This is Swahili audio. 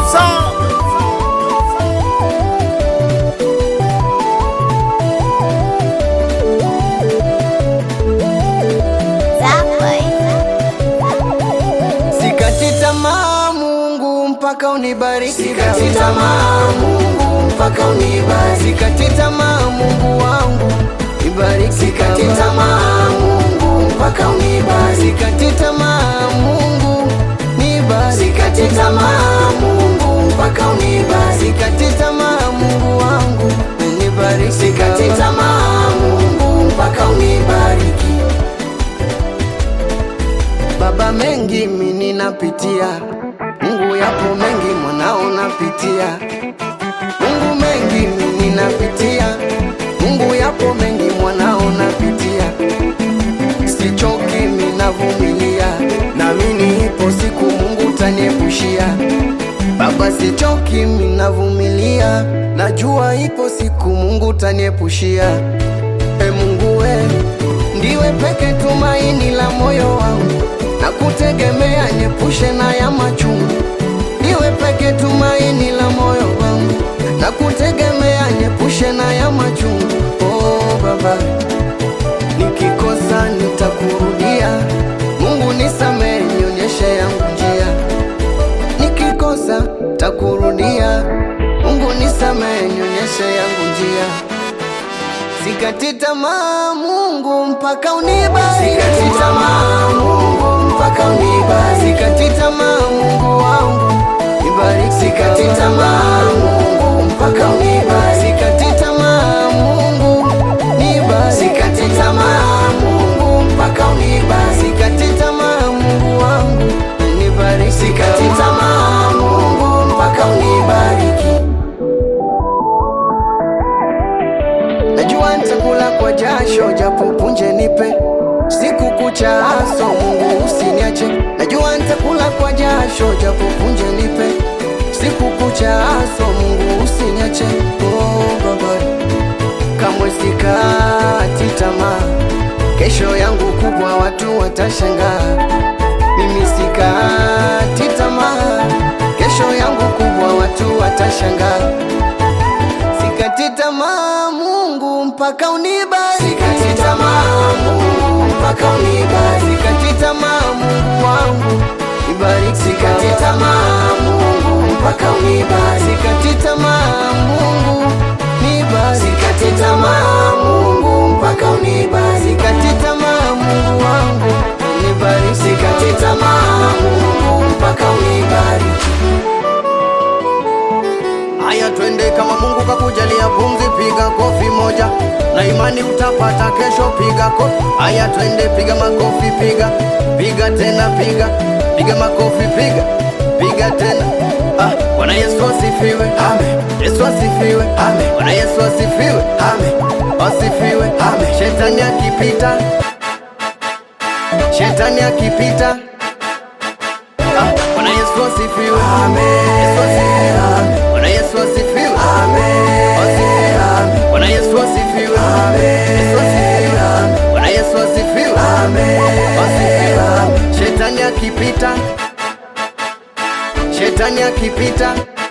Producer. Sikati tamaa Mungu mpaka unibariki Sikati tamaa Mungu mpaka unibariki Sikati tamaa Mungu wangu Ibariki Sikati tamaa Mungu mpaka unibariki Sikati tamaa Mungu nibariki Sikati tamaa Mungu mpaka unibariki Sikati tamaa Mungu wangu nibariki Sikati tamaa Mungu mpaka unibariki Baba, mengi mimi napitia, Mungu yapo mengi mwanao napitia, Mungu mengi mimi napitia, Mungu yapo mengi mwanao napitia, sichoki mimi navumilia, naamini ipo siku Mungu taniepushia. Baba, sichoki mimi navumilia, najua ipo siku Mungu taniepushia. E Mungu we, ndiwe peke tumaini la moyo wangu, na kutegemea nyepushe na ya machungu. Ndiwe peke tumaini la moyo wangu, na kutegemea nyepushe na ya machungu. Oh Baba, nikikosa nitakurudia. Mungu nisamehe, nionyeshe yangu njia. Nikikosa takurudia. Mungu nisamehe, nionyeshe yangu njia. Sikati tamaa Mungu mpaka unibariki. Sikati tamaa Mungu mpaka unibariki. Sikati tamaa Mungu wangu nibariki. Sikati tamaa Mungu mpaka unibariki. Sikati tamaa Mungu nibariki. Sikati tamaa Mungu mpaka unibariki. Sikati tamaa Mungu wangu nibariki. Sikati tamaa Mungu mpaka unibariki. Najua nitakula kwa jasho japo punje nipe siku kucha aso Mungu usiniache. Najua nitakula kwa jasho japo punje nipe siku kucha aso Mungu usiniache. Oh Baba, kamwe sikati tamaa, kesho yangu kubwa watu watashangaa. Mimi sikati tamaa, kesho yangu kubwa watu watashangaa. Sikati tamaa Mungu mpaka unibariki. Sikati tamaa Mungu mpaka unibariki. Sikati tamaa Mungu wangu ibariki. Sikati tamaa Mungu mpaka unibariki. Sikati tamaa Mungu nibariki. Sikati tamaa Mungu mpaka unibariki. Sikati tamaa Mungu wangu nibariki. Sikati tamaa Mungu mpaka unibariki. Haya, twende kama Mungu kakujalia pumzi, piga kofi moja na imani utapata kesho. Piga kofi. Haya, twende, piga makofi, piga piga tena, piga piga makofi, piga piga tena. Ah, Bwana Yesu asifiwe, amen. Yesu asifiwe, amen. Bwana Yesu asifiwe, amen. Asifiwe, amen. Shetani akipita, shetani akipita Ah, Bwana Yesu asifiwe. Amen. Yesu asifiwe. Amen. Bwana Yesu asifiwe. Amen. Asifiwe. Amen. Bwana Yesu asifiwe. Amen. Yesu asifiwe. Amen. Bwana Yesu asifiwe. Amen. Asifiwe. Amen. Shetani akipita, shetani akipita